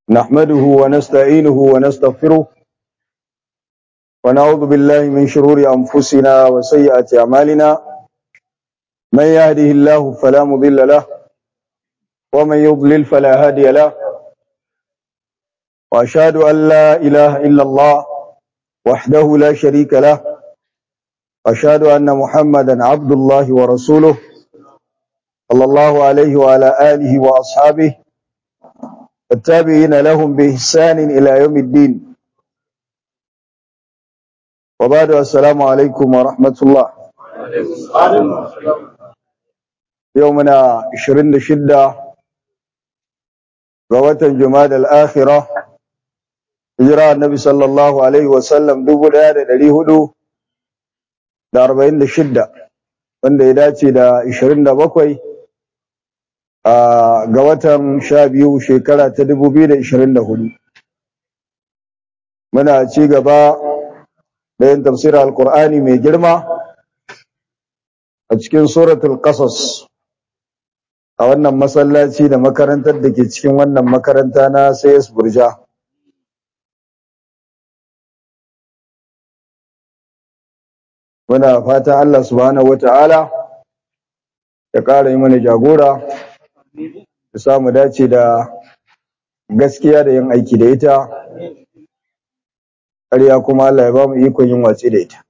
نحمده ونستعينه ونستغفره ونعوذ بالله من شرور أنفسنا وسيئات أعمالنا من يهده الله فلا مضل له ومن يضلل فلا هادي له وأشهد أن لا إله إلا الله وحده لا شريك له أشهد أن محمدا عبد الله ورسوله صلى الله عليه وعلى آله وأصحابه التابعين لهم بإحسان إلى يوم الدين وبعد السلام عليكم ورحمة الله يومنا 26 غوة جماد الآخرة hijira annabi sallallahu alaihi wasallam dubu ɗaya da ɗari hudu da arba'in da shidda wanda ya dace da ishirin da bakwai ga watan sha biyu shekara ta dubu biyu da ishirin da hudu muna ci gaba da yin tafsirar alkur'ani mai girma a cikin suratul qasas a wannan masallaci da makarantar da ke cikin wannan makaranta na sayas burja muna fata Allah subhanahu wata'ala ya ƙara yi mana jagora ya samu dace da gaskiya da yin aiki da ita ƙarya kuma Allah ya ba mu ikon yin watsi da ita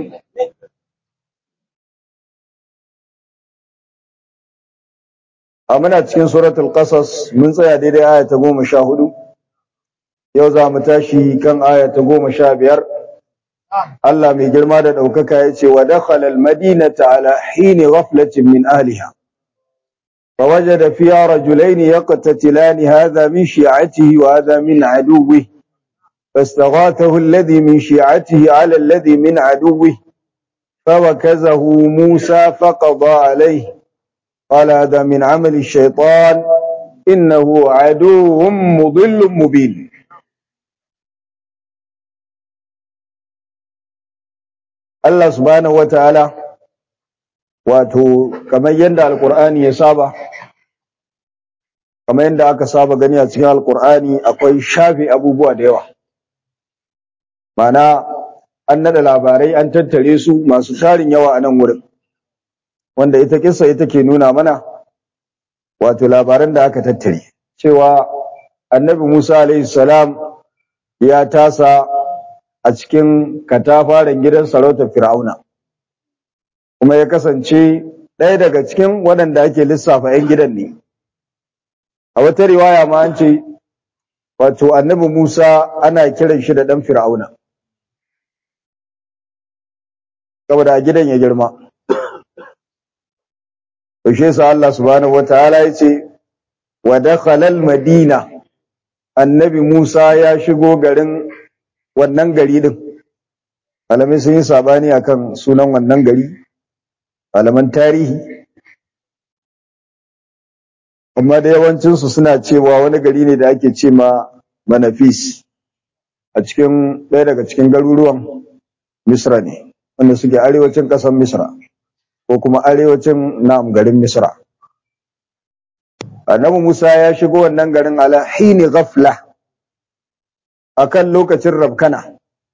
a muna cikin suratul qasas mun tsaya daidai aya ta goma sha hudu yau za mu tashi kan aya ta goma sha biyar Allah mai girma da ɗaukaka ya ce wa dakhala al-madinata ala hini ghaflatin min ahliha فوجد فيها رجلين يقتتلان هذا من شيعته وهذا من عدوه فاستغاثه الذي من شيعته على الذي من عدوه فوكزه موسى فقضى عليه قال هذا من عمل الشيطان إنه عدو مضل مبين Allah subhanahu wataala wato kamar yadda alkur'ani ya saba kamar yadda aka saba gani a cikin alkur'ani akwai shafe abubuwa da yawa mana an nada labarai an tattare su masu tarin yawa a nan wurin wanda ita kissa ita ke nuna mana wato labaran da aka tattare cewa annabi Musa alaihi salam ya tasa a cikin katafaren gidan sarautar Fir'auna. Kuma ya kasance ɗaya daga cikin waɗanda ake lissafa ‘yan gidan ne. A wata riwaya ma an ce, wato annabi Musa ana kiran shi da ɗan Fir'auna. Saboda a gidan ya girma. Yaushe sa Allah subhanahu wa ta'ala ya ce, wa dakhalal madina annabi Musa ya shigo garin wannan gari din malamai sun yi sabani akan sunan wannan gari malaman tarihi amma da yawancinsu suna cewa wani gari ne da ake ce ma manafis a cikin ɗaya daga cikin garuruwan misra ne wanda suke arewacin ƙasar misra ko kuma arewacin na'am garin misra annabi musa ya shigo wannan garin ala hini ghafla akan lokacin rabkana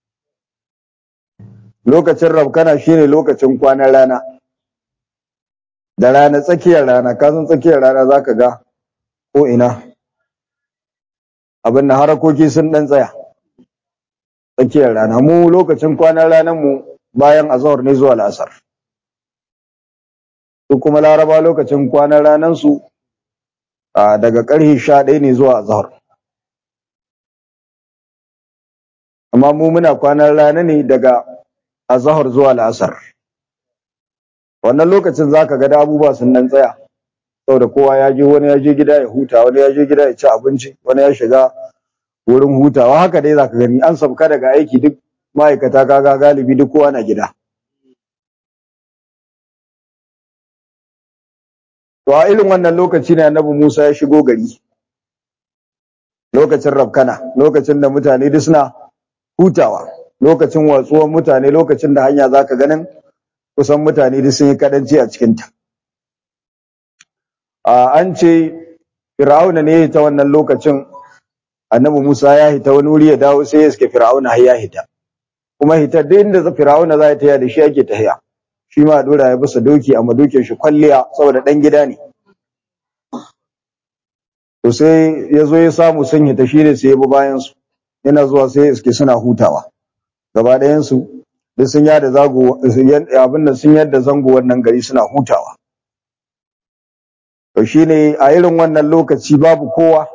lokacin rabkana shine lokacin kwanan rana da rana tsakiyar rana kasan tsakiyar rana zaka ga ko ina abin da harakoki sun dan tsaya tsakiyar rana mu lokacin kwanan ranar mu bayan azhar ne zuwa la'asar su kuma laraba lokacin kwanan ranar su daga ƙarfe 11 ne zuwa azhar amma mu muna kwanan rana ne daga azahar zuwa la'asar wannan lokacin zaka ga da abubuwa sun nan tsaya saboda kowa ya je wani ya je gida ya huta wani ya je gida ya ci abinci wani ya shiga wurin hutawa haka dai zaka gani an sabka daga aiki duk ma'aikata kaga galibi duk kowa na gida to a irin wannan lokaci ne annabi Musa ya shigo gari lokacin rabkana lokacin da mutane duk suna hutawa lokacin watsuwan mutane lokacin da hanya zaka ganin kusan mutane duk sun yi kadanci a cikinta an ce fir'auna ne ta wannan lokacin annabi Musa ya hita wani wuri ya dawo sai ya iske Fir'auna har ya hita kuma hita duk inda Fir'auna za ta da shi ake tahiya shi ma dora ya bisa doki amma dokin shi kwalliya saboda dan gida ne to sai ya zo ya samu sun hita shi ne sai ya bi bayan su yana zuwa sai ya iske suna hutawa gaba ɗayan su duk sun yada zago abin da sun yadda zango wannan gari suna hutawa to shine a irin wannan lokaci babu kowa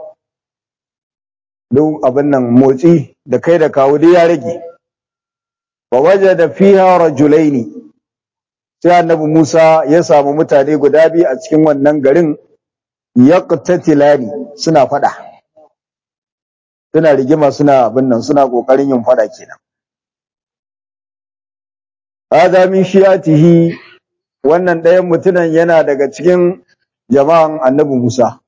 duk abin nan motsi da kai da kawo dai ya rage wa wajada fiha rajulaini sai annabi Musa ya samu mutane guda biyu a cikin wannan garin yaqtatilani suna fada suna rigima suna abin nan suna kokarin yin fada kenan hada min shi'atihi wannan ɗayan mutunan yana daga cikin jama'an annabi Musa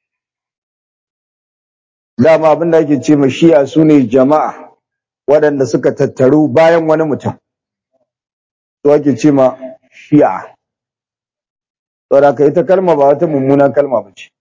dama abin da ake ce ma shi'a sune jama'a waɗanda suka tattaru bayan wani mutum to ake ce ma shi'a saboda ka ita kalma ba wata mummunan kalma ba ce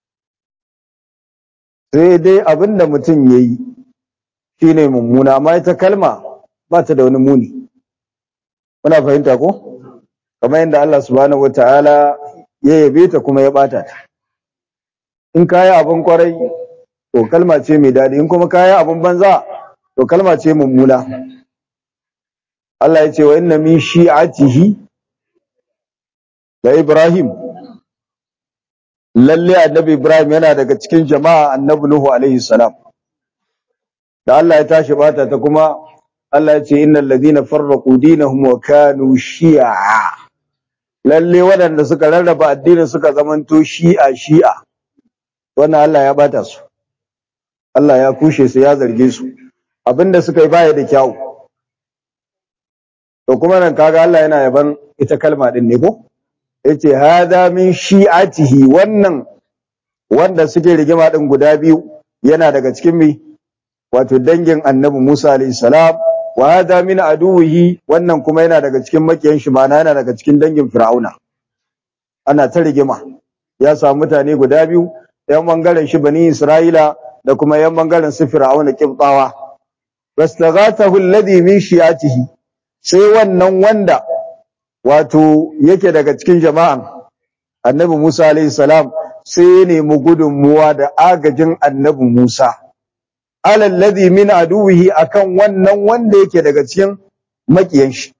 sai dai abin da mutum ya yi shine mummuna amma ita kalma ba ta da wani muni muna fahimta ko kamar yadda Allah subhanahu wataala ya yabe ta kuma ya bata ta in kayi abin kwarai to kalma ce mai daɗi in kuma kayi abin banza to kalma ce mummuna Allah ya ce wa inna min shi'atihi da Ibrahim lalle annabi Ibrahim yana daga cikin jama'a annabi Nuhu alaihi salam da Allah ya tashi bata ta kuma Allah ya ce innal ladina farraqu dinahum wa kanu shi'a lalle waɗanda suka rarraba addinin suka zamanto shi'a shi'a wannan Allah ya bata su Allah ya kushe su ya zarge su abinda suka yi baya da kyau to kuma nan kaga Allah yana yaban ita kalma din ne ko yace hada min shi'atihi wannan wanda suke rigima din guda biyu yana daga cikin mi wato dangin annabi Musa alayhi salam wa hada min aduwihi wannan kuma yana daga cikin makiyan shi ma'ana yana daga cikin dangin Fir'auna ana ta rigima ya samu mutane guda biyu yan bangaren shi bani Isra'ila da kuma yan bangaren su Fir'auna kibtawa bastaghathahu alladhi min shi'atihi sai wannan wanda wato yake daga cikin jama'an annabi Musa alayhi salam sai ya nemi gudunmuwa da agajin annabi Musa alalladhi min aduwihi akan wannan wanda yake daga cikin makiyan shi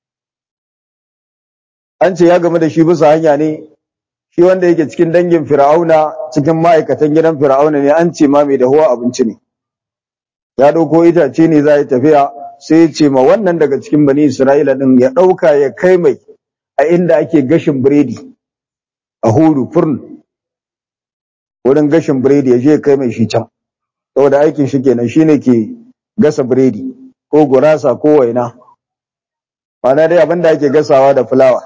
an ce ya game da shi bisa hanya ne shi wanda yake cikin dangin fir'auna cikin ma'aikatan gidan fir'auna ne an ce ma mai dahuwa abinci ne ya dauko itace ne za ya tafiya sai ya ce ma wannan daga cikin bani isra'ila din ya dauka ya kai mai a inda ake gashin biredi a huru furn wurin gashin biredi ya je kai mai shi can saboda aikin shi kenan shine ke gasa biredi ko gurasa ko waina ma'ana dai abinda ake gasawa da fulawa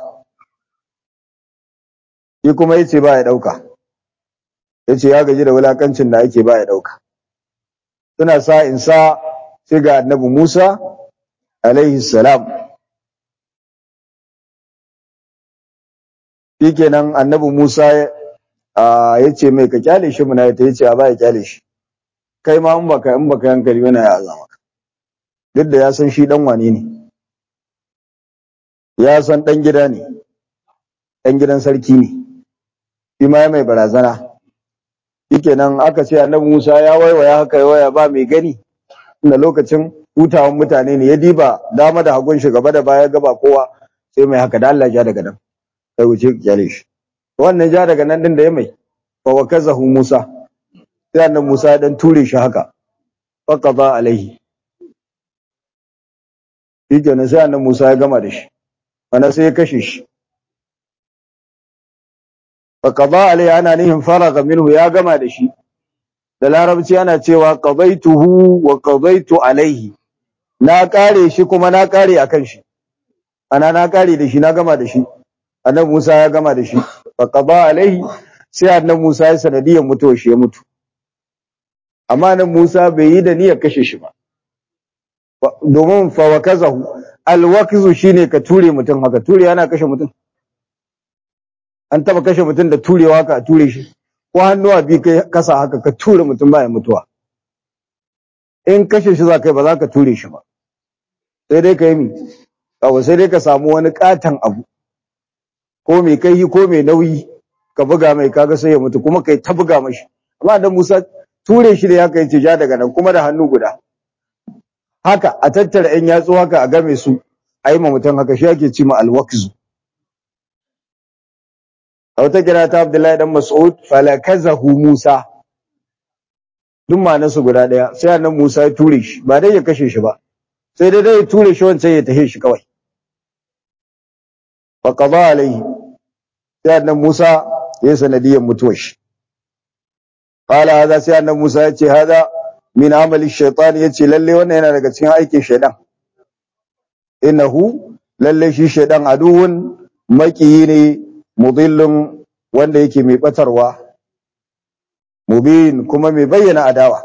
shi kuma yace ba ya dauka yace ya gaji da wulakancin da ake ba ya dauka suna sa in sa sai ga annabi Musa alaihi salam shikenan annabi Musa ya ce mai ka kyale shi muna ta yace a ba ya kyale shi kai ma in baka in baka hankali yana ya azama duk da ya san shi dan wane ne ya san dan gida ne dan gidan sarki ne shi ma mai barazana shikenan aka ce annabi Musa ya waiwaya haka ya waya ba mai gani inda lokacin hutawan mutane ne ya diba dama da hagun shi gaba da baya gaba kowa sai mai haka da Allah ja daga nan sai wuce kyale shi wannan ja daga nan din da ya mai fa wakazahu Musa sai annabi Musa ya dan ture shi haka faqada alaihi shikenan sai annabi Musa ya gama da shi ana sai ya kashe shi faqada alaihi ana nihin faraga minhu ya gama da shi da larabci ana cewa qadaituhu wa qadaitu alaihi na kare shi kuma na kare akan shi ana na kare da shi na gama da shi annabi Musa ya gama da shi faqada alaihi sai annabi Musa ya sanadiyar mutuwar shi ya mutu amma nan Musa bai yi da niyyar kashe shi ba domin fa wakazahu alwakzu shine ka ture mutum haka ture yana kashe mutum an taba kashe mutum da turewa haka a ture shi ko hannuwa bi kai kasa haka ka ture mutum baya mutuwa in kashe shi za kai ba za ka ture shi ba sai dai ka yi mi kawai sai dai ka samu wani katon abu ko mai kai ko mai nauyi ka buga mai kaga sai ya mutu kuma kai ta buga mashi amma dan Musa ture shi da ya kai ce ja daga nan kuma da hannu guda haka a tattara ‘yan yatsu haka a game su a yi ma mutum haka shi ake ci ma alwakzu. A wata kira ta Abdullahi dan Mas'ud falakazahu Musa duk su guda ɗaya sai annan Musa ya ture shi ba dai ya kashe shi ba sai dai dai ya ture shi wancan ya tahe shi kawai. Fa qada alaihi sai annan Musa ya yi sanadiyyar mutuwar shi. Qala hadha sai annan Musa ya ce hadha min amali shaitan yace lalle wannan yana daga cikin aikin shaitan innahu lalle shi shaitan aduwun makiyi ne mudillun wanda yake mai batarwa mubin kuma mai bayyana adawa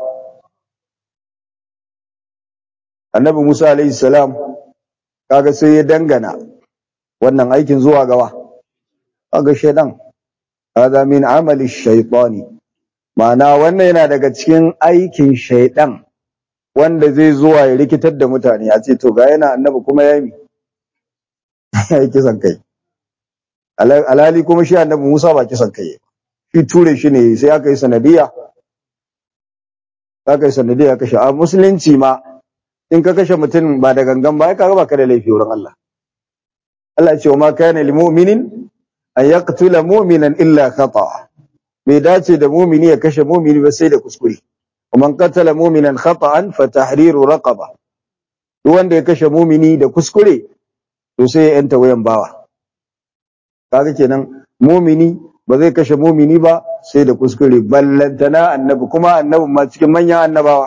annabi Musa alaihi salam kaga sai ya dangana wannan aikin zuwa gawa kaga shaitan hada min amali shaitani Ma'ana wannan yana daga cikin aikin shaidan wanda zai zuwa ya rikitar da mutane a ce to ga yana annabi kuma ya yi ya yi kisan kai. Alhali kuma shi annabi Musa ba kisan kai shi ture shi ne sai aka yi sanadiyya aka yi sanadiyya kashe a musulunci ma in ka kashe mutum ba da gangan ba ka ba ka da laifi wurin Allah. Allah ce wa ma kana lil mu'minin an yaqtula mu'minan illa khata'a bai dace da mumini ya kashe mumini ba sai da kuskure man qatala muminan khata'an fa tahriru raqaba duk wanda ya kashe mumini da kuskure to sai ya yanta wayan bawa kaga kenan mumini ba zai kashe mumini ba sai da kuskure ballantana annabi kuma annabi ma cikin manyan annabawa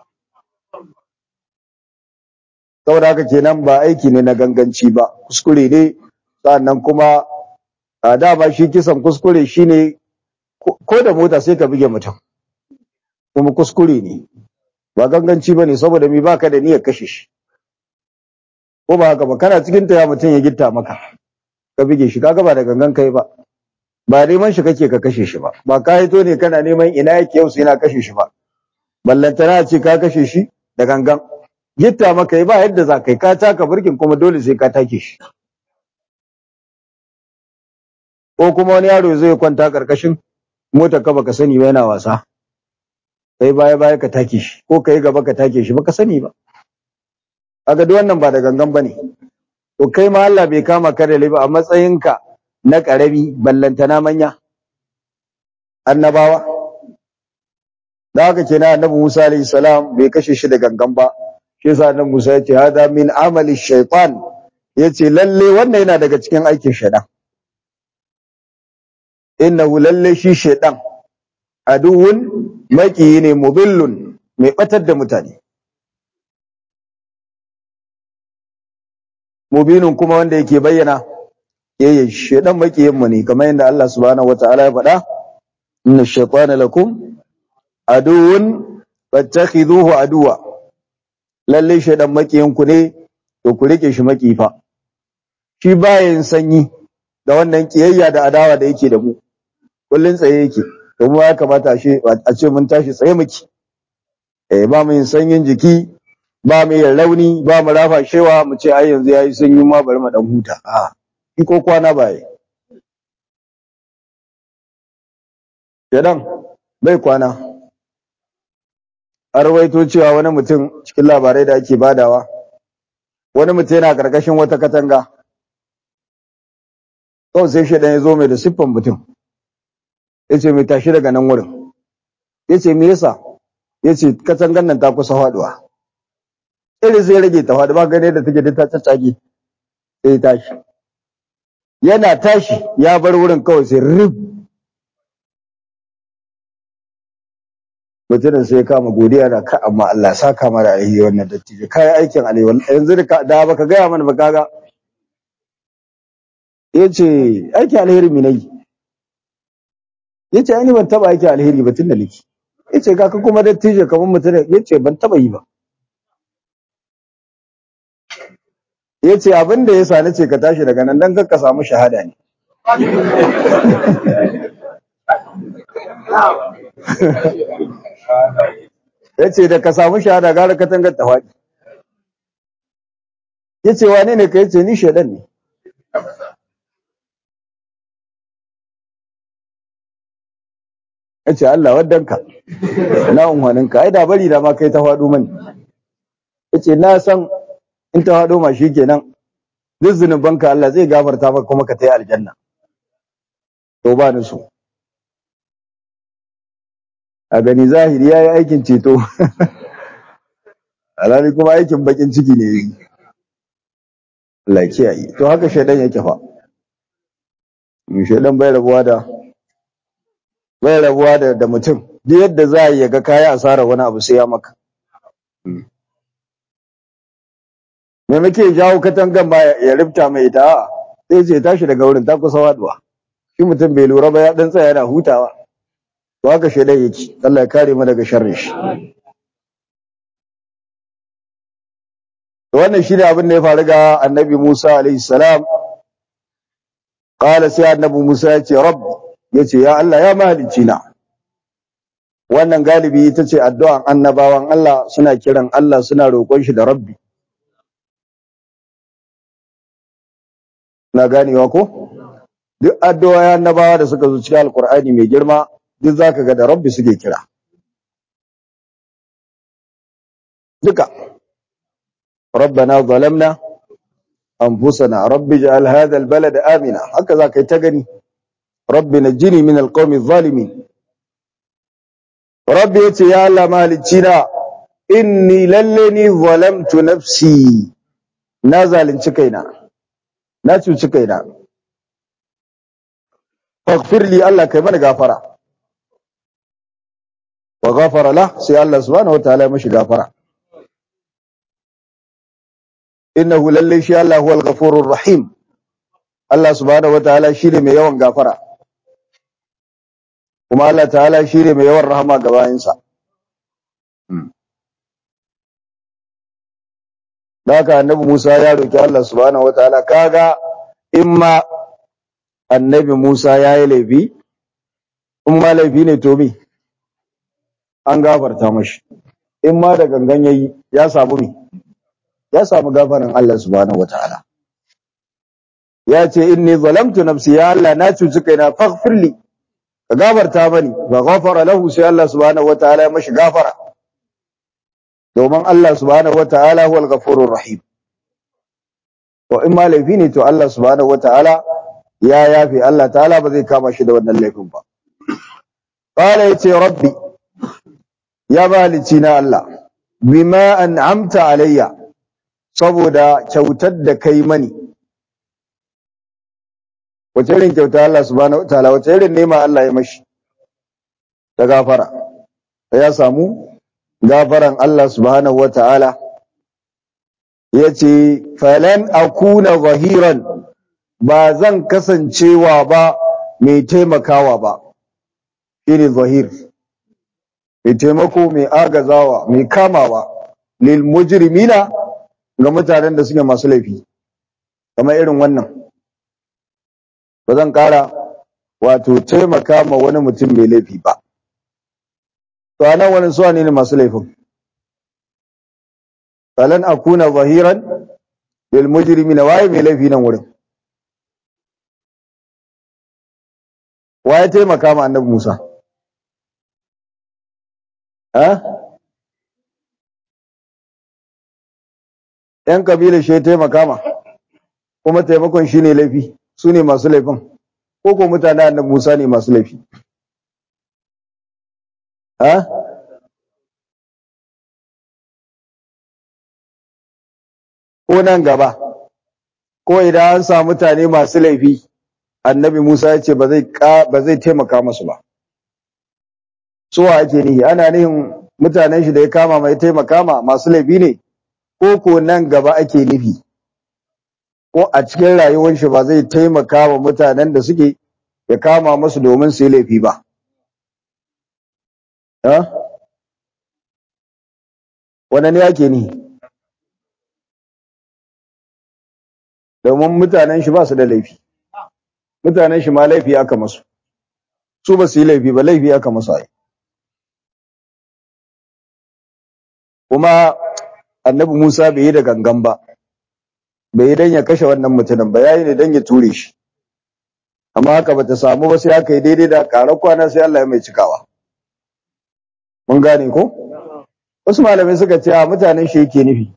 saboda haka kenan ba aiki ne na ganganci ba kuskure ne sannan kuma a dama shi kisan kuskure shine ko da mota sai ka buge mutum kuma kuskure ne ba ganganci bane saboda mi baka da niyyar kashe shi ko ba haka ba kana cikin ta ya mutum ya gitta maka ka buge shi kaga ba da gangan kai ba ba neman shi kake ka kashe shi ba ba ka hito ne kana neman ina yake yau sai na kashe shi ba ballantana ce ka kashe shi da gangan gitta maka yi ba yadda za kai ka taka burkin kuma dole sai ka take shi ko kuma wani yaro zai kwanta karkashin motar ka baka sani ba yana wasa kai baya baya ka take shi ko kai gaba ka take shi baka sani ba kaga duk wannan ba da gangan bane to kai ma Allah bai kama ka da laifi a matsayinka na karami ballantana manya annabawa da haka kenan annabi Musa alayhi salam bai kashe shi da gangan ba shi yasa annabi Musa ya ce hada min amali shaytan yace lalle wannan yana daga cikin aikin shaytan innahu lalle shi shaytan aduwun maki ne mudillun mai batar da mutane mubinun kuma wanda yake bayyana yayin shaytan makiyin mu ne kamar yadda Allah subhanahu wataala ya faɗa inna shaytana lakum aduwun fattakhidhuhu aduwa lalle shaytan makiyin ku ne to ku rike shi makifa shi bayan sanyi da wannan kiyayya da adawa da yake da mu kullun tsaye yake to mu ya kamata a ce mun tashi tsaye muke eh ba mu yin sanyin jiki ba mu yin rauni ba mu rafa shewa mu ce ai yanzu yayi sanyi ma bari mu dan huta a ki ko kwana baye Shedan bai kwana an rawaito cewa wani mutum cikin labarai da ake badawa wani mutum yana karkashin wata katanga kawai sai shaidan ya zo mai da siffan mutum ya ce mai tashi daga nan wurin ya ce me yasa ya ce katangan nan ta kusa faduwa irin sai rage ta faɗi ba gane da take ta caccage sai ya tashi yana tashi ya bar wurin kawai sai rib mutumin sai ya kama godiya da ka amma Allah sa kama da alheri wannan dattijo kai aikin alheri yanzu da da baka gaya mana ba kaga yace aikin alheri mi nayi yace ai ni ban taba aikin alheri ba tunda nake yace ga ka kuma dattijo kamar mutum yace ban taba yi ba yace abin da yasa nace ka tashi daga nan dan ka samu shahada ne yace da ka samu shahada gara katangar ta faɗi yace wane ne ka yace ni shedan ne yace Allah waddanka na unhwaninka ai da bari da ma kai ta faɗo mani yace na san in ta faɗo ma shikenan duk zunubanka Allah zai gafarta maka kuma ka tai aljanna to ba ni so a gani zahiri yayi aikin ceto alhali kuma aikin bakin ciki ne yi Allah ya kiyaye to haka shaidan yake fa shaidan bai rabuwa da bai rabuwa da da mutum duk yadda za a yi ga kaya asara wani abu sai ya maka me muke jawo katangan ba ya rifta mai ita sai ce tashi daga wurin ta kusa waduwa shi mutum bai lura ba ya dan tsaya yana hutawa to haka shaidan yake Allah ya kare mu daga sharrin shi wannan shi ne abin da ya faru ga annabi Musa alaihi salam qala sai annabi Musa ya ce rabbi yace ya Allah ya mahalicci na wannan galibi ita ce addu'an annabawan Allah suna kiran Allah suna roƙon shi da rabbi na ganewa ko duk addu'o'in annabawa da suka zo cikin alqur'ani mai girma duk zaka ga da rabbi suke kira duka ربنا ظلمنا أنفسنا رب اجعل هذا البلد آمنا هكذا كي تغني رب نجني من القوم الظالمين رب يتي يا الله مالكينا إني للني ظلمت نفسي نازل انشكينا ناتو انشكينا فاغفر لي الله كمان غافرة وغفر له سي الله سبحانه وتعالى مش غافره innahu lalle shi Allah huwal ghafurur rahim Allah subhanahu wataala shine mai yawan gafara kuma Allah ta'ala shine mai yawan rahama ga bayinsa Daka annabi Musa ya roki Allah subhanahu wataala kaga imma annabi Musa ya yi laifi in ma laifi ne to me an gafarta mashi in ma da gangan yayi ya samu me ya samu gafarin Allah subhanahu wataala ya ce inni zalamtu nafsi ya Allah na cuci kaina faghfirli ka gafarta bani fa ghafara lahu sai Allah subhanahu wataala ya mashi gafara domin Allah subhanahu wataala huwal ghafurur rahim to in ma laifi ne to Allah subhanahu wataala ya yafi Allah ta'ala ba zai kama shi da wannan laifin ba qala yace rabbi ya balici na Allah bima an'amta alayya saboda kyautar da kai mani wace irin kyauta Allah subhanahu wataala wace irin nema Allah ya mashi ta gafara ya samu gafaran Allah subhanahu wataala yace falan akuna zahiran ba zan kasancewa ba mai taimakawa ba shine zahir mai taimako mai agazawa mai kamawa lil mujrimina ga mutanen da suke masu laifi kamar irin wannan ba zan ƙara wato taimaka ma wani mutum mai laifi ba to anan wani suwa ne masu laifin falan akuna zahiran lil mujrimina waye mai laifi nan wurin waye taimaka ma annabi Musa ha ‘yan kabilar shi ya taimaka ma, kuma taimakon shi ne laifi, su ne masu laifin, ko ko mutane annabi Musa ne masu laifi. Ha? Ko nan gaba, ko idan an samu mutane masu laifi, annabi Musa ya ce ba zai taimaka masu ba. Suwa ake nihi, ana nihin mutanen shi da ya kama mai taimaka ma masu laifi ne? ko ko nan gaba ake nufi ko a cikin rayuwar shi ba zai taimaka wa mutanen da suke ya kama musu domin su yi laifi ba ha wannan ne ake ni domin mutanen shi ba su da laifi mutanen shi ma laifi aka masu su ba su yi laifi ba laifi aka masu ai kuma annabi Musa bai yi da gangan ba bai yi dan ya kashe wannan mutumin ba yayi ne dan ya ture shi amma haka bata samu ba sai aka yi daidai da ƙarar kwana sai Allah ya mai cikawa mun gane ko wasu malamai suka ce a mutanen shi yake nufi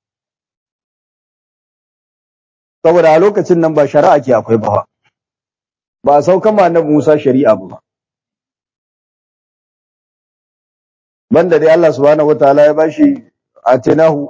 saboda a lokacin nan ba shari'a ke akwai ba ba a saukan ma annabi Musa shari'a ba banda dai Allah subhanahu wataala ya bashi atinahu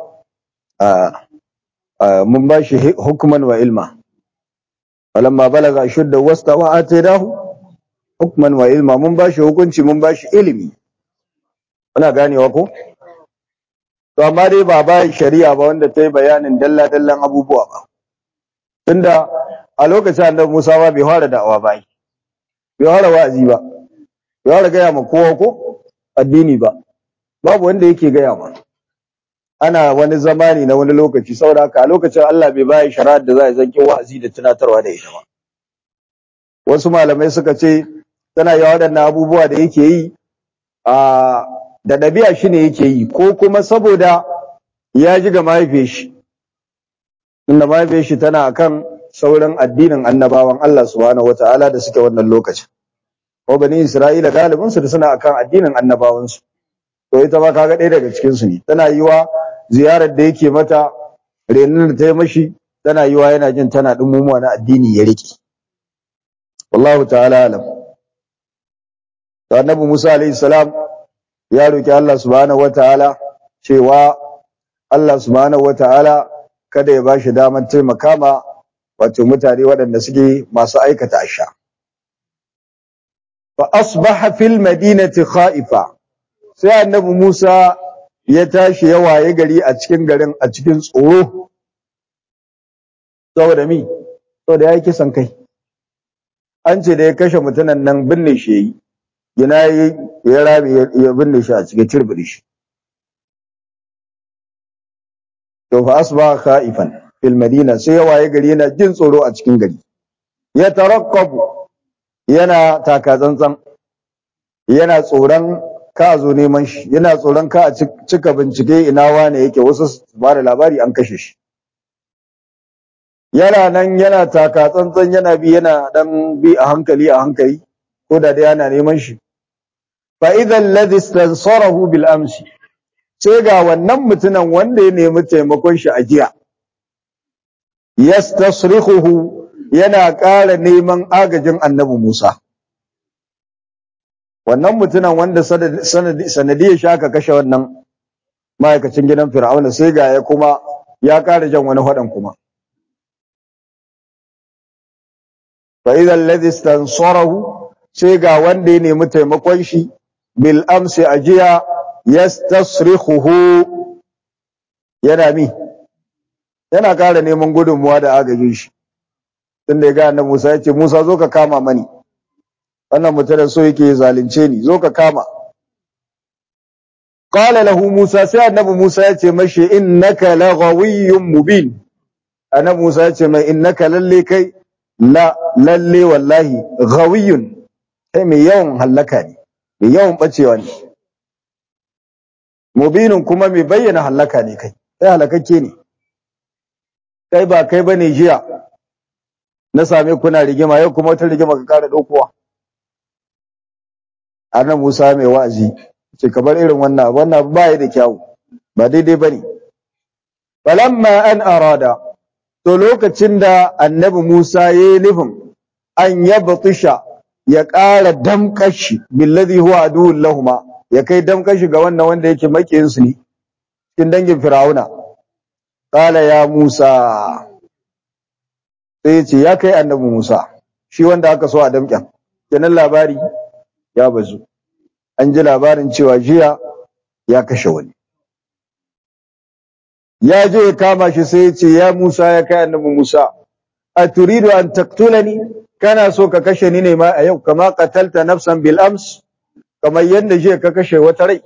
mun bashi hukman wa ilma walamma balaga ashudda wasta wa atinahu hukman wa ilma mun bashi hukunci mun bashi ilimi kuna ganewa ko to amma dai ba ba shari'a ba wanda ta yi bayanin dalla dallan abubuwa ba tunda a lokacin annabi Musa ba bai fara da'awa ba bai fara wa'azi ba bai fara gaya ma kowa ko addini ba babu wanda yake gaya ma ana wani zamani na wani lokaci saboda haka a lokacin Allah bai bayi shari'ar da za a zanki wa'azi da tunatarwa da ita ba wasu malamai suka ce tana yi waɗannan abubuwa da yake yi a da ɗabi'a shi ne yake yi ko kuma saboda ya ji ga mahaifiyar shi inda mahaifiyar shi tana akan sauran addinin annabawan Allah subhanahu wata'ala da suke wannan lokacin ko bani Isra'ila galibin su da suna akan addinin annabawan su to ita ba kaga ɗaya daga cikin su ne tana yiwa ziyarar da yake mata renin da ta yi mashi tana yiwa yana jin tana dumumuwa na addini ya rike wallahu ta'ala alam to annabi Musa alaihi salam ya roki Allah subhanahu wata'ala cewa Allah subhanahu wata'ala kada ya bashi damar taimaka ma wato mutane waɗanda suke masu aikata asha fa asbaha fil madinati khaifa sai annabi Musa ya tashi ya waye gari a cikin garin a cikin tsoro saboda mi saboda yayi kisan kai an ce da ya kashe mutunan nan binne shi yayi gina ya rabe ya binne shi a cikin turbiri shi to fa asbaha khaifan fil madina sai ya waye gari yana jin tsoro a cikin gari ya tarakkabu yana taka tsantsan yana tsoron ka zo neman shi yana tsoron ka a cika bincike ina wane yake wasu ba da labari an kashe shi yana nan yana taka tsantsan yana bi yana dan bi a hankali a hankali ko da dai yana neman shi fa idan ladhi istansarahu bil amsi sai ga wannan mutumin wanda ya nemi taimakon shi a jiya yastasrikhuhu yana ƙara neman agajin annabi Musa wannan mutumin wanda sanadiyar shi aka kashe wannan ma'aikacin gidan Fir'auna sai ga ya kuma ya ƙara jan wani faɗan kuma fa idan ladhi istansarahu sai ga wanda ya nemi taimakon shi bil amsi ajiya yastasrikhuhu yana mi yana ƙara neman gudunmuwa da agajin shi tunda ya ga annabi Musa ya ce Musa zo ka kama mani wannan mutum so yake zalunce ni zo ka kama qala lahu Musa sai annabi Musa ya ce mashi innaka laghawiyyun mubin annabi Musa ya ce mai innaka lalle kai la lalle wallahi ghawiyyun kai mai yawan hallaka ne mai yawan bacewa ne mubinin kuma mai bayyana hallaka ne kai kai halakakke ne kai ba kai bane jiya na same kuna rigima yau kuma wata rigima ka kara daukowa annabi Musa mai wa'azi ce kamar irin wannan wannan ba ya da kyau ba daidai bane falamma an arada to lokacin da annabi Musa yayi nufin an yabtisha ya ƙara damkashi billadhi huwa aduwwul lahumma ya kai damkashi ga wannan wanda yake makiyin su ne cikin dangin Fir'auna qala ya Musa sai ce ya kai annabi Musa shi wanda aka so a damƙen kenan labari ya bazu an ji labarin cewa jiya ya kashe wani ya je ya kama shi sai ya ce ya Musa ya kai annabi Musa a turidu an taktulani kana so ka kashe ni ne ma a yau kama qatalta nafsan bil ams kamar yadda jiya ka kashe wata rai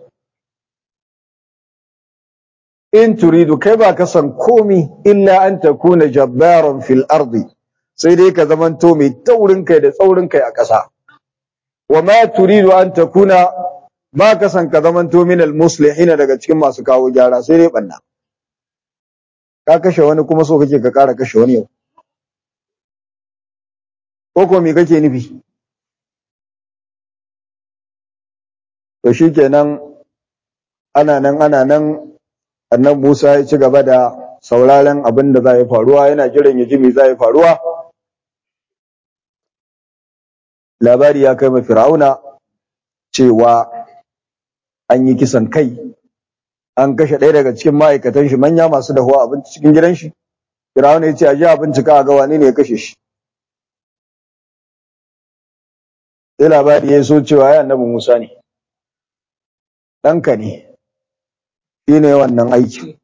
in turidu kai ba ka san komi illa an takuna jabbaran fil ardi sai dai ka zamanto mai taurin kai da tsaurin kai a ƙasa wa ma turidu an takuna ba ka san ka zamanto minal muslihina daga cikin masu kawo gyara sai dai banna ka kashe wani kuma so kake ka ƙara kashe wani yau ko ko me kake nufi to shikenan ana nan ana nan annan Musa ya ci gaba da sauraron abin da za ya faruwa yana jiran ya ji me za ya faruwa labari ya kai ma Fir'auna cewa an yi kisan kai an kashe ɗaya daga cikin ma'aikatan shi manya masu dahuwa abinci cikin gidan shi Fir'auna ya ce a je a bincika a ga wane ne ya kashe shi sai labari ya so cewa ya annabi Musa ne ɗanka ne shi ne wannan aiki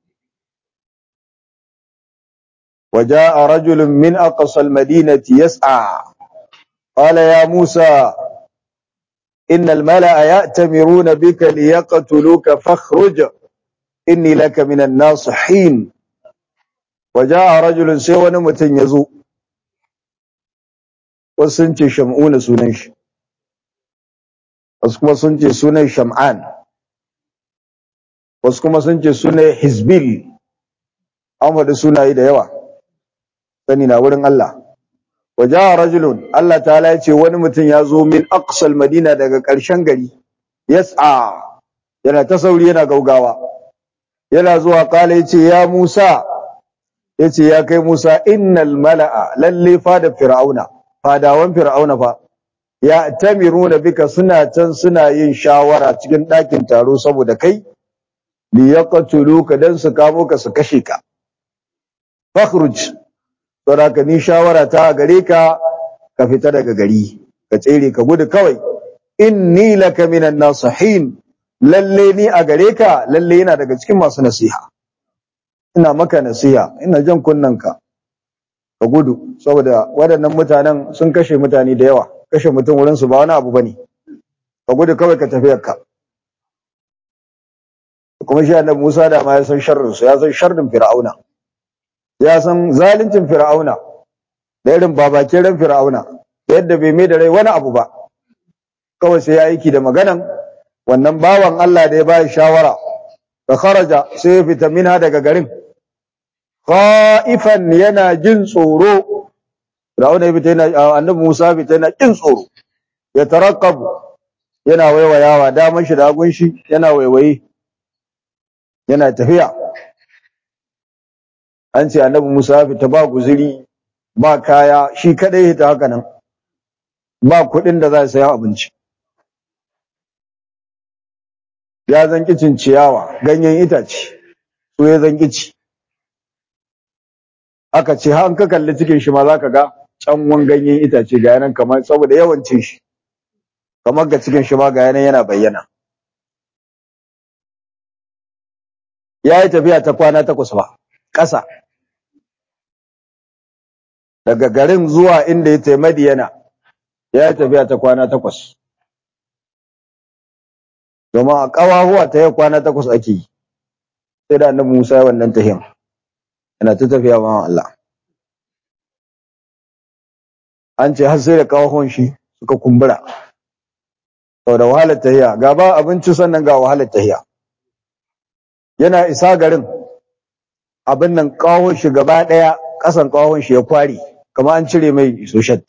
وجاء رجل من أقصى المدينة يسعى قال يا موسى إن الملأ يأتمرون بك ليقتلوك فاخرج إني لك من الناصحين وجاء رجل سوى نمتن يزو وسنتي شمعون سننش وسكما سنتي سنن شمعان وسكما سنتي سنن حزبيل أما da sunaye da yawa sani na wurin Allah waja'a rajulun Allah ta'ala ya ce wani mutum ya zo min aqsal madina daga ƙarshen gari yas'a yana ta sauri yana gaugawa yana zuwa kala yace ya Musa yace ya kai Musa innal mala'a lalle fada fir'auna fadawan fir'auna fa ya tamiruna bika suna can suna yin shawara cikin ɗakin taro saboda kai li yaqtuluka dan su kamo ka su kashe ka fakhruj saboda ka ni shawara ta gare ka ka fita daga gari ka tsere ka gudu kawai inni laka minan nasihin lalle ni a gare ka lalle yana daga cikin masu nasiha ina maka nasiha ina jan kunnanka ka gudu saboda waɗannan mutanen sun kashe mutane da yawa kashe mutum wurin su ba wani abu bane ka gudu kawai ka tafi ka kuma shi annabi Musa da ma ya san sharrin su ya san sharrin Fir'auna ya san zaluncin Fir'auna da irin babakin ran Fir'auna da yadda bai mai da rai wani abu ba kawai sai ya aiki da maganan wannan bawan Allah da ya bayi shawara fa kharaja sai ya fita minha daga garin khaifan yana jin tsoro Fir'auna ya fita yana annabi Musa fita yana jin tsoro ya taraqqabu yana waiwayawa daman shi da hagun shi yana waiwaye yana tafiya an ce annabi Musa fita ba guzuri ba kaya shi kadai hita haka nan ba kuɗin da za su sayi abinci ya zanki cin ciyawa ganyen itace so ya zanki ci aka ce har ka kalli cikin shi ma za ka ga canwan ganyen itace ga yanan kamar saboda yawan cin shi kamar ga cikin shi ma ga yanan yana bayyana ya yi tafiya ta kwana takwas ba ƙasa daga garin zuwa inda ya taimadi Madiyana ya yi tafiya ta kwana takwas domin a ƙawahuwa ta yi kwana takwas ake yi sai da annabi Musa ya wannan tahiyan yana ta tafiya ma Allah an ce har sai da ƙawahuwan shi suka kumbura saboda wahalar tahiya ga ba abinci sannan ga wahalar tahiya yana isa garin abin nan ƙawon shi gaba ɗaya ƙasan ƙawon shi ya kware kamar an cire mai soshet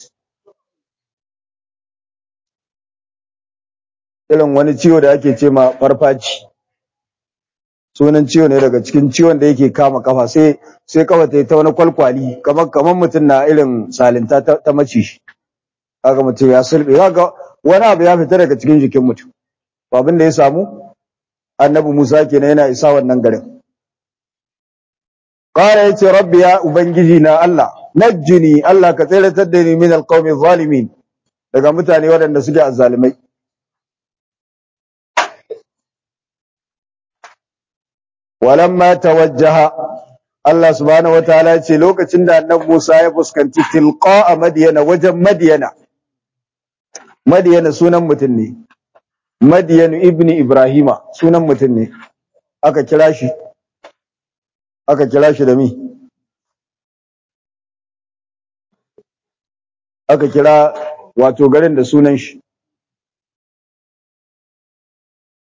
irin wani ciwo da ake ce ma farfaci sunan ciwo ne daga cikin ciwon da yake kama kafa sai sai kafa ta yi ta wani kwalkwali kamar kamar mutum na irin salinta ta, ta mace shi kaga mutum ya sulbe kaga wani abu ya fita daga cikin jikin mutum abin da ya samu annabi Musa kenan yana isa wannan garin qala yace rabbi ya ubangiji na Allah najjini Allah ka tsiratar da ni min alqawmi zalimin daga mutane waɗanda suke azzalimai walamma tawajjaha Allah subhanahu wataala ya ce lokacin da annabi Musa ya fuskanci tilqa Madiyana wajen Madiyana Madiyana sunan mutum ne Madiyan ibn Ibrahima sunan mutum ne aka kira shi aka kira shi da mi aka kira wato garin da sunan shi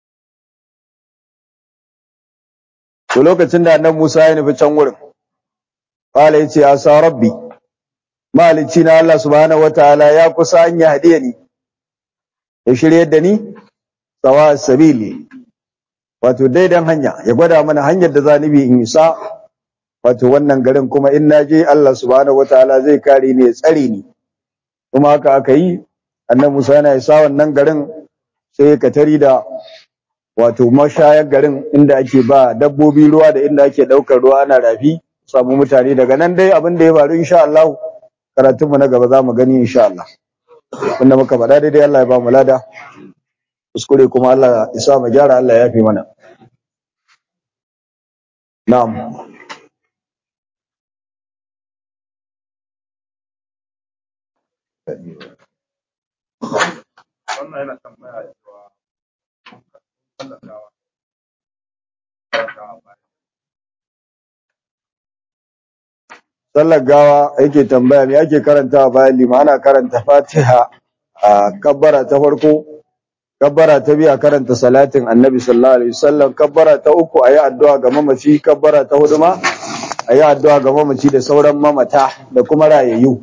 to lokacin da annabi Musa ya nufi can wurin qala yace asa rabbi malici na Allah subhanahu wataala ya kusa an ya hadiye ni ya shirye da ni sawa sabili wato daidan hanya ya gwada mana hanyar da za ni bi in isa wato wannan garin kuma in naje Allah subhanahu wataala zai kare ni ya tsare ni kuma haka aka yi annabi Musa yana isa wannan garin sai ya katari da wato mashayar garin inda ake ba dabbobi ruwa da inda ake daukar ruwa ana rafi samu mutane daga nan dai abin da ya faru insha Allah karatun mu na gaba za mu gani insha Allah wanda muka faɗa daidai Allah ya ba mu lada kuskure kuma Allah ya sa mu gyara Allah ya yafe mana na'am wannan yana tambaya cewa tallatawa sallar gawa yake tambaya me ake karantawa bayan lima ana karanta fatiha a kabbara ta farko kabbara ta biyu a karanta salatin annabi sallallahu alaihi wasallam kabbara ta uku ayi addu'a ga mamaci kabbara ta hudu ma ayi addu'a ga mamaci da sauran mamata da kuma rayayyu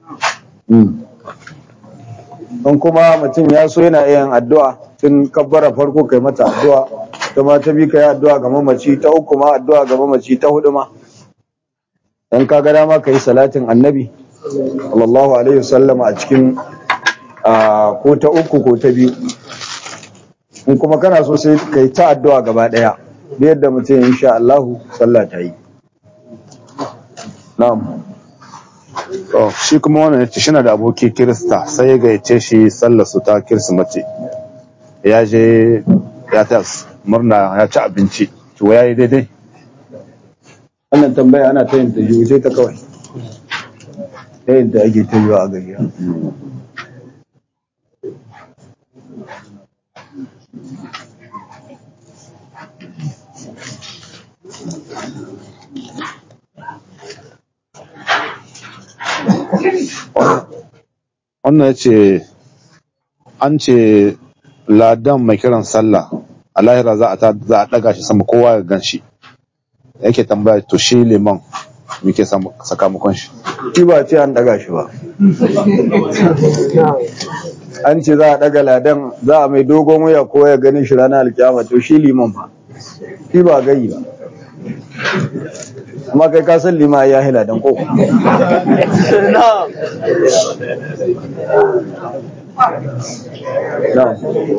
in kuma mutum ya so yana yin addu'a tun kabbara farko kai mata addu'a kuma ta biyu kai addu'a ga mamaci ta uku ma addu'a ga mamaci ta hudu ma dan ka ga dama kai salatin annabi sallallahu alaihi wasallam a cikin ko ta uku ko ta biyu in kuma kana so sai kai ta addu'a gaba daya da yadda mutum insha Allah sallah ta yi na'am To, shi kuma wannan yace shi na da aboki Kirista sai ya gayyace shi sallar su ta Kirsimeti. Ya je ya ta murna ya ci abinci. To ya yi daidai? wannan tambaya ana ta yin ta jiwo sai ta kawai ta yin ta ake ta yiwa a gari Wannan ya ce an ce ladan mai kiran sallah a lahira za a ta- za a daga shi sama kowa ya gan shi. Yake tambaya to shi liman muke sakamakon shi. shi ba ce an daga shi ba an ce za a daga ladan za a mai dogon waya ko ya gani shi ranar alkiyama to shi liman ba shi ba gayi ba amma kai ka san lima ya hila dan koko na'am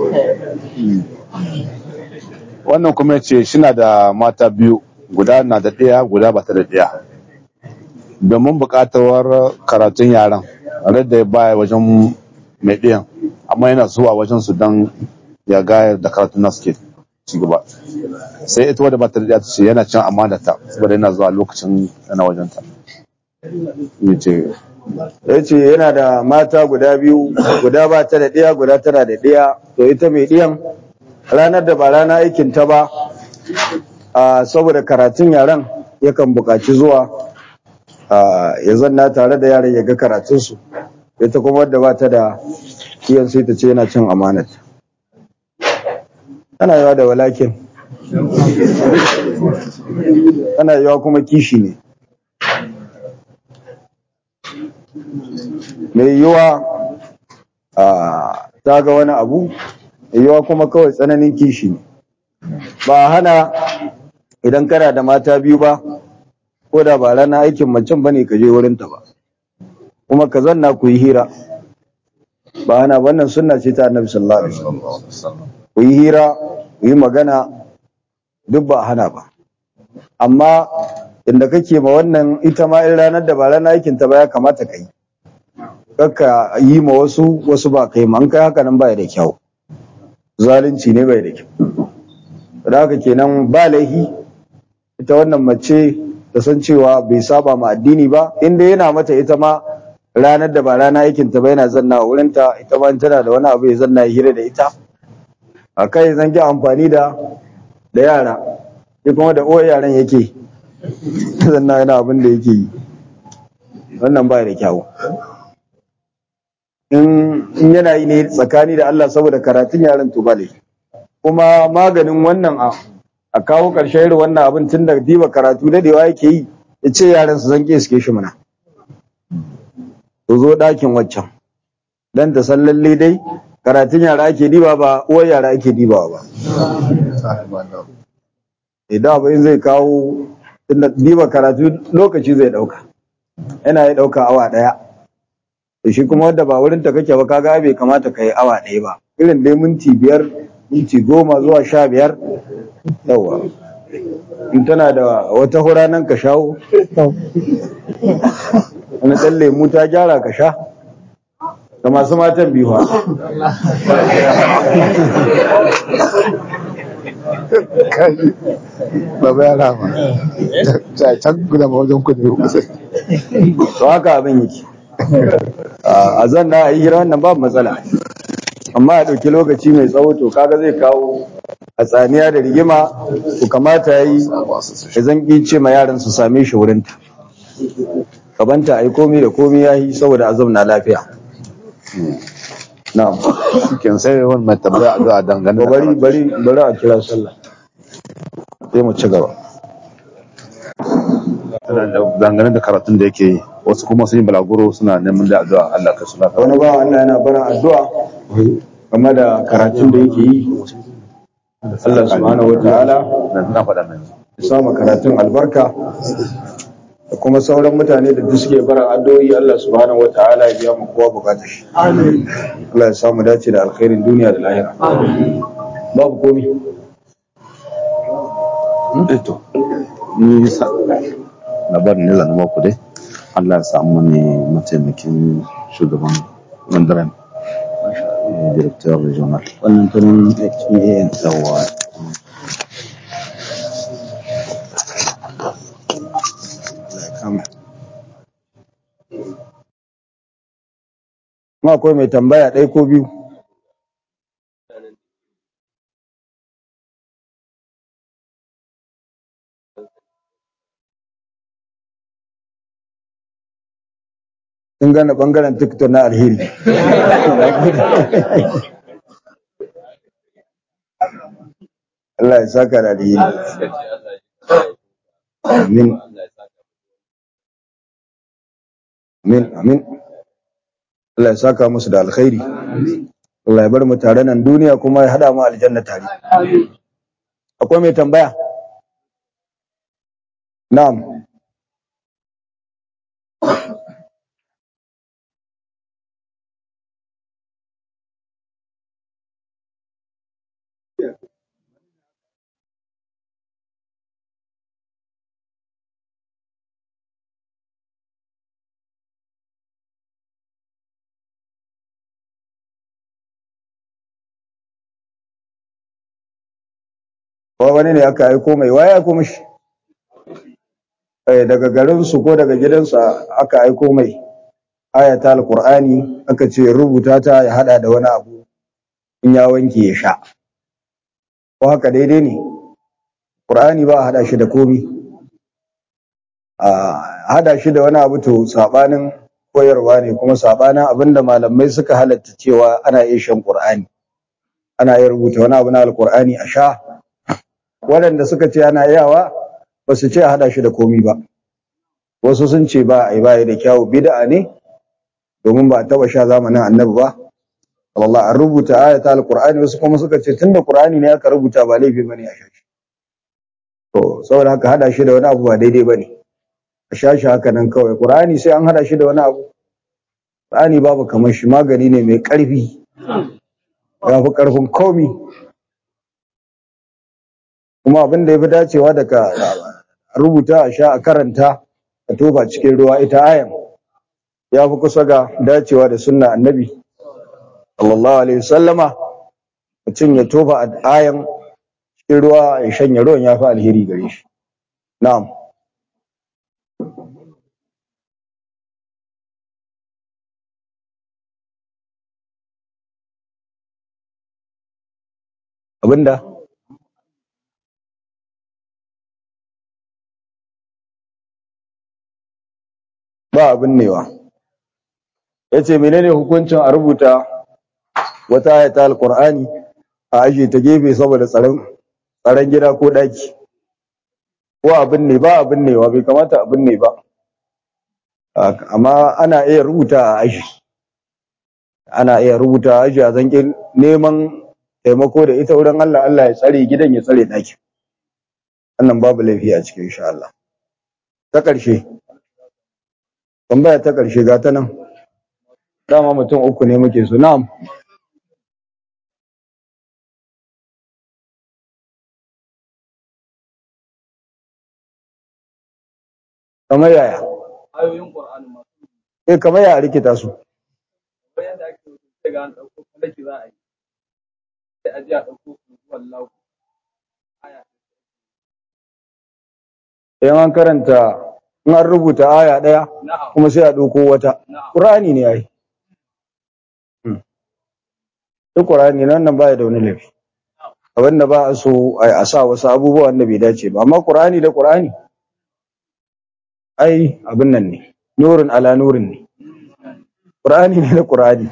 Wannan kuma ya ce shi na da mata biyu guda na da ɗaya guda ba ta da ɗaya. Domin buƙatar karatun yaran, da ya baya wajen mai ɗiyan, amma yana zuwa wajen su don ya gaya da karatun nasu ke ci gaba. Sai ita wadda ba ta da ɗaya ta ce yana cin amanata saboda yana zuwa lokacin yana wajenta. Ya ce, ya ce yana da mata guda biyu guda ba ta da ɗaya guda tana da ɗaya to ita mai ɗiyan ranar da ba rana aikin ta ba a saboda karatun yaran yakan buƙaci zuwa a, ya zanna tare da yaran ya ga karatunsu ita kuma wadda ba ta da iyan sai ta ce yana cin amanat ana yawa da walakin ana yawa kuma kishi ne mai yiwa a ta ga wani abu mai yiwa kuma kawai tsananin kishi ne ba hana idan kana da mata biyu ba ko da ba ranar aikin macen ba ne ka je wurinta ba kuma ka zanna ku yi hira ba hana wannan sunna ce ta annabi sallallahu alaihi wasallam ku yi hira ku yi magana duk ba hana ba amma inda kake ma wannan ita ma in ranar da ba ranar aikin ta ba ya kamata ka yi kakka yi ma wasu wasu ba kai ma an kai haka nan baya da kyau zalunci ne bai da kyau da haka kenan ba laihi ita wannan mace ta san cewa bai saba ma addini ba inda yana mata ita ma ranar da ba rana aikin ta ba yana zanna a wurinta ita ma in tana da wani abu ya zanna ya hira da ita a kai zan ki amfani da da yara shi kuma da uwar yaran yake zanna yana abin da yake yi wannan ba da kyau in in yana yi ne tsakani da Allah saboda karatun yaran to bale kuma maganin wannan a a kawo ƙarshen irin wannan abin tun da diba karatu dadewa yake yi ya ce yaran su zan suke shi mana su zo ɗakin waccan dan ta san lalle dai karatun yara ake diba ba uwar yara ake dibawa ba idan abin zai kawo tunda diba karatu lokaci zai ɗauka yana ya ɗauka awa ɗaya da shi kuma wadda ba wurin ta kake ba kaga bai kamata ka yi awa ɗaya ba irin dai minti biyar minti goma zuwa sha biyar yawa in tana da wata hura nan ka shawo wani ɗan lemu ta gyara ka sha da masu matan biyu ha Baba ya rama. Ta can guda ma wajen kudu. to haka abin yake a zan na yi hira wannan babu matsala amma a ɗauki lokaci mai tsawo to kaga zai kawo a tsaniya da rigima to kamata ya yi ya zan ce ma yaran su same shi wurinta kabanta a yi komi da komi ya yi saboda azam na lafiya na'am Kin sai wani mai tambaya a zuwa dangane to da bari bari bari a kira sallah sai mu ci gaba dangane da karatun da yake yi wasu kuma sun yi balaguro suna neman da addu'a Allah ka suna wani ba Allah yana bara addu'a game da karatun da yake yi Allah subhanahu wataala na faɗa mai ya sama karatun albarka da kuma sauran mutane da duk suke bara addu'o'i Allah subhanahu wataala ya biya mu kowa bukatar shi Allah ya samu dace da alkhairin duniya da lahira babu komi to ni sa labarin ne zan ku dai Allah ya samu ne mataimakin shugaban mandaren director regional wannan tunan HMAN yawa ma akwai mai tambaya ɗaya ko biyu sun gane ɓangaren tiktok na alheri Allah ya saka da alheri amin amin amin Allah ya saka musu da alkhairi Allah ya bar mu tare nan duniya kuma ya hada mu aljanna tare akwai mai tambaya na'am ko wani ne aka aiko mai waya aiko mishi eh daga garin su ko daga gidansu aka aiko mai ayata alqur'ani aka ce rubuta ta ya hada da wani abu in ya wanke ya sha ko haka daidai ne qur'ani ba a hada shi da komi a hada shi da wani abu to sabanin koyarwa ne kuma sabanin abinda malamai suka halatta cewa ana iya shan qur'ani ana iya rubuta wani abu na alqur'ani a sha waɗanda suka ce ana yawa ba su ce a haɗa shi da komi ba wasu sun ce ba a yi baya da kyawu bid'a ne domin ba a taɓa sha zamanin annabi ba Allah an rubuta ayata alqur'ani wasu kuma suka ce tunda qur'ani ne aka rubuta ba laifi bane a sha shi to saboda haka haɗa shi da wani abu ba daidai bane a sha shi haka nan kawai qur'ani sai an haɗa shi da wani abu qur'ani babu kamar shi magani ne mai ƙarfi ya fi ƙarfin komi kuma abin da ya fi dacewa da ka rubuta a sha a karanta a tofa cikin ruwa ita ayan ya fi kusa ga dacewa da sunna annabi sallallahu alaihi wasallama mutum ya tofa a ayan cikin ruwa ya shanya ruwan ya fi alheri gare shi na'am abinda ba abin newa ya ce menene hukuncin a rubuta wata ayata alkur'ani a ajiye ta gefe saboda tsaron tsaron gida ko ɗaki ko abin ne ba abin ne wa bai kamata abin ne ba amma ana iya rubuta a aji ana iya rubuta a aji a zankin neman taimako da ita wurin Allah Allah ya tsare gidan ya tsare ɗakin wannan babu laifi a cikin insha Allah ta ƙarshe tambaya ta ƙarshe ga ta nan dama mutum uku ne muke so na'am kamar yaya ayoyin Qur'ani ma eh kamar yaya rikita su bayan da ake rubuta ga an dauko falaki za a yi sai a ji a dauko wallahu aya idan an karanta in an rubuta aya ɗaya na'am kuma sai a ɗauko wata na'am ƙur'ani ne ai Hmm. duk ƙur'ani nan nan baya da wani laifi abin da ba a so ai a sa wasu abubuwa wanda bai dace ba amma ƙur'ani da ƙur'ani ai abin nan ne nurin ala nurin ne ƙur'ani ne da ƙur'ani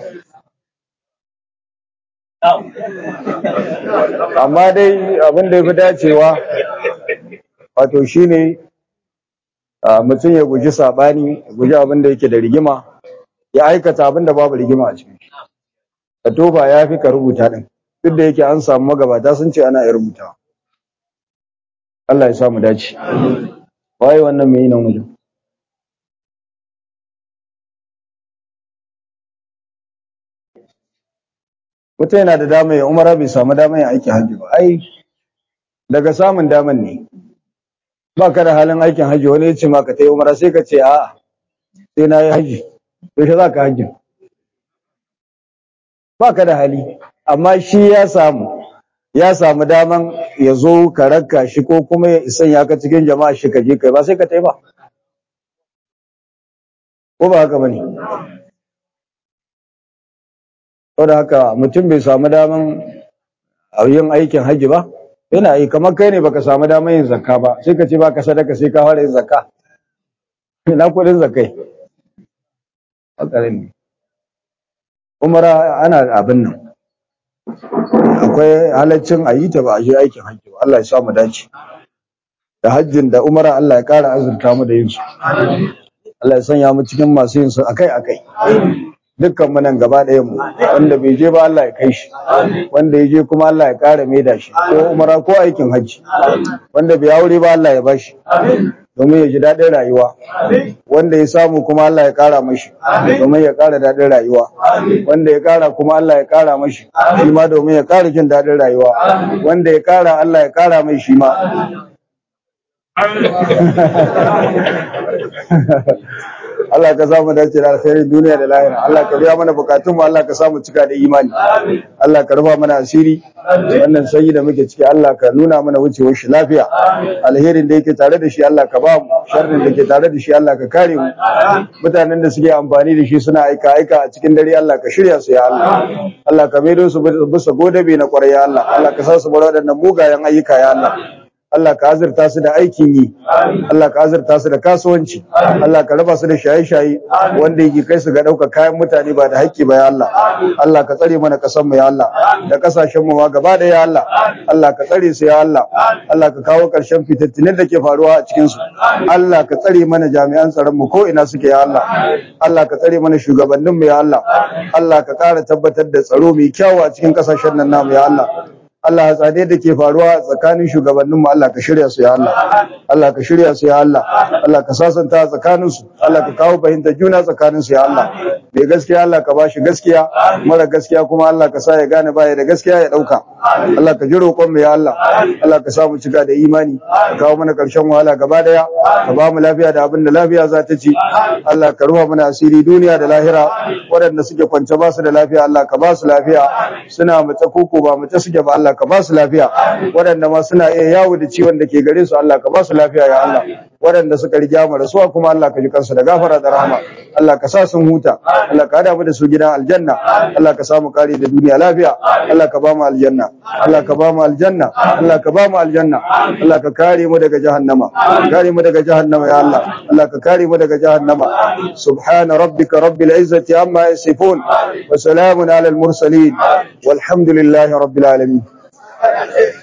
amma dai abin da ya fi dacewa wato shine a mutum ya guji saɓani ya guji abin da yake da rigima ya aikata abin da babu rigima a cikin shi ka tofa ya fi ka rubuta ɗin duk da yake an samu magabata sun ce ana iya rubuta Allah ya samu dace waye wannan mai yi nan wajen mutum yana da dama ya umara bai samu dama ya aiki hajji ba ai daga samun daman ne ba ka da halin aikin hajji wani ya ce ma ka ta yi umara sai ka ce a'a sai na yi hajji yaushe za ka hajji ba ka da hali amma shi ya samu ya samu daman ya zo ka rakka shi ko kuma ya isan ya ka cikin jama'a shi ka je kai ba sai ka ta yi ba ko ba haka bane saboda haka mutum bai samu daman a yin aikin hajji ba yana yi kamar kai ne baka samu daman yin zakka ba sai ka ce baka sadaka sai ka fara yin zakka ina kudin zakkai hakarin ne umara ana abin nan akwai halaccin a yi ta ba a je aikin hajji ba Allah ya sa mu dace da hajjin da umara Allah ya kara azurta mu da yin su Allah ya sanya mu cikin masu yin su akai akai dukkan mu nan gaba ɗayan mu wanda bai je ba Allah ya kai shi wanda ya je kuma Allah ya kara maida shi ko umara ko aikin hajji wanda bai aure ba Allah ya bashi domin ya ji daɗin rayuwa wanda ya samu kuma Allah ya ƙara mashi domin ya ƙara daɗin rayuwa wanda ya ƙara kuma Allah ya ƙara mashi shi ma domin ya ƙara jin daɗin rayuwa wanda ya ƙara Allah ya ƙara mai shi ma Allah ka samu dace da alkhairin duniya da lahira Allah ka biya mana bukatun mu Allah ka samu cika da imani Allah ka rufa mana asiri wannan sanyi da muke ciki Allah ka nuna mana wucewar shi lafiya alherin da yake tare da shi Allah ka ba mu sharrin da ke tare da shi Allah ka kare mu mutanen da suke amfani da shi suna aika aika a cikin dare Allah ka shirya su ya Allah Allah ka maido su bisa godabe na kwarai ya Allah Allah ka sa su bar waɗannan mugayen ayyuka ya Allah Allah ka azurta su da aikin yi Allah ka azurta su da kasuwanci Allah ka raba su da shaye-shaye wanda yake kai su ga ɗaukar kayan mutane ba da haƙƙi ba ya Allah Allah ka tsare mana ƙasar mu ya Allah da ƙasashen mu ma gaba da ya Allah Allah ka tsare su ya Allah Allah ka kawo ƙarshen fitattinin da ke faruwa a cikin su Allah ka tsare mana jami'an tsaron mu ko ina suke ya Allah Allah ka tsare mana shugabannin mu ya Allah Allah ka ƙara tabbatar da tsaro mai kyau a cikin ƙasashen nan namu ya Allah Allah tsade da ke faruwa tsakanin shugabanninmu Allah ka shirya su ya Allah Allah ka shirya su ya Allah Allah ka sasanta tsakanin su Allah ka kawo fahimtar juna tsakanin su ya Allah mai gaskiya Allah ka bashi gaskiya mara gaskiya kuma Allah ka sa ya gane baya da gaskiya ya dauka Allah ka ji roƙon mu ya Allah Allah ka sa mu cika da imani ka kawo mana ƙarshen wahala gaba daya ka ba mu lafiya da abin da lafiya za ta ci Allah ka ruwa mana asiri duniya da lahira waɗanda suke kwance ba su da lafiya Allah ka ba su lafiya suna mace koko ba mace suke ba Allah ka ba su lafiya waɗanda ma suna iya yawo da ciwon da ke gare su Allah ka ba su lafiya ya Allah waɗanda suka riga mu rasuwa kuma Allah ka ji kansu da gafara da rahama Allah ka sa sun huta Allah ka hada mu da su gidan aljanna Allah ka samu kare da duniya lafiya Allah ka ba mu aljanna Allah ka ba mu aljanna Allah ka ba mu aljanna Allah ka kare mu daga jahannama kare mu daga jahannama ya Allah Allah ka kare mu daga jahannama subhana rabbika rabbil izzati amma yasifun wa salamun ala al mursalin walhamdulillahi rabbil alamin